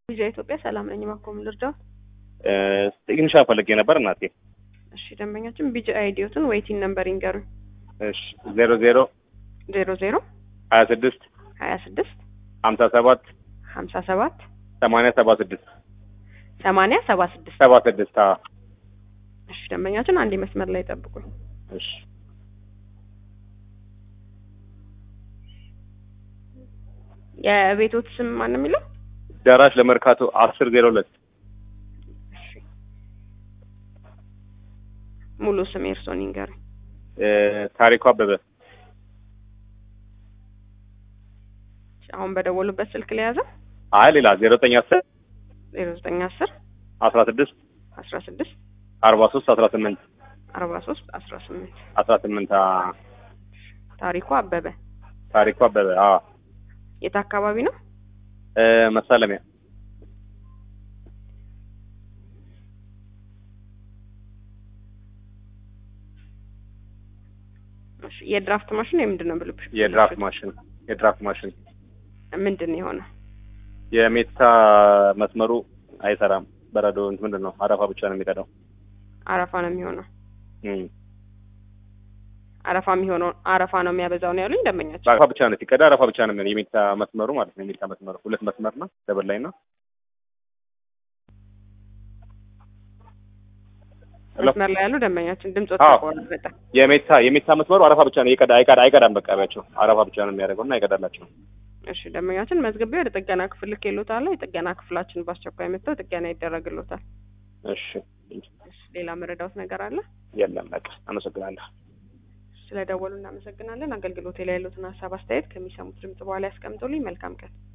ልጃ ኢትዮጵያ ሰላም ነኝ። እባክዎ ምን ልርዳዎት? ትንሽ ፈልጌ ነበር እናቴ። እሺ ደንበኛችን ቢጂ አይዲዮትን ዌይቲንግ ነምበር ይንገሩኝ። እሺ ዜሮ ዜሮ ዜሮ ዜሮ ሀያ ስድስት ሀያ ስድስት ሀምሳ ሰባት ሀምሳ ሰባት ሰማንያ ሰባ ስድስት ሰማንያ ሰባ ስድስት ሰባ ስድስት አዎ። እሺ ደንበኛችን አንድ መስመር ላይ ጠብቁኝ። እሺ የቤቶት ስም ማን ነው የሚለው? ደራሽ ለመርካቶ አስር ዜሮ ሁለት እሺ ሙሉ ስም የእርስዎን ይንገሩኝ። ታሪኩ አበበ አሁን በደወሉበት ስልክ ለያዘ አይ ሌላ ዜሮ ዘጠኝ አስር ዜሮ ዘጠኝ አስር አስራ ስድስት አስራ ስድስት አርባ ሶስት አስራ ስምንት አርባ ሶስት አስራ ስምንት አስራ ስምንት ታሪኩ አበበ ታሪኩ አበበ አዎ የት አካባቢ ነው? መሳለሚያ እሺ የድራፍት ማሽን የምንድን ነው ብልብሽ? የድራፍት ማሽን የድራፍት ማሽን ምንድን ነው የሆነ? የሜታ መስመሩ አይሰራም። በረዶ ምንድን ነው አረፋ ብቻ ነው የሚቀዳው። አረፋ ነው የሚሆነው። እም። አረፋ የሚሆነው አረፋ ነው የሚያበዛው ነው ያሉኝ ደንበኛችን። አረፋ ብቻ ነው ሲቀዳ አረፋ ብቻ ነው የሚሆነው። የሜታ መስመሩ ማለት ነው። የሜታ መስመሩ ሁለት መስመር ነው ደብል ላይ ነው። ሄሎ። መስመር ላይ ያሉ ደንበኛችን ድምጽ አዎ። ተቆራረጠ በጣም የሜታ የሜታ መስመሩ አረፋ ብቻ ነው ይቀዳ አይቀዳ አይቀዳም። በቃ ቢያቸው አረፋ ብቻ ነው የሚያደርገው እና አይቀዳላቸው። እሺ ደንበኛችን መዝግቤ ወደ ጥገና ክፍል ልኬልዎታለሁ። የጥገና ክፍላችን በአስቸኳይ መጥተው ጥገና ይደረግልዎታል። እሺ እሺ ሌላ መረዳዎት ነገር አለ? የለም በቃ አመሰግናለሁ። ስለደወሉ እናመሰግናለን። አገልግሎቴ ላይ ያሉትን ሀሳብ አስተያየት ከሚሰሙት ድምጽ በኋላ ያስቀምጡልኝ። መልካም ቀን።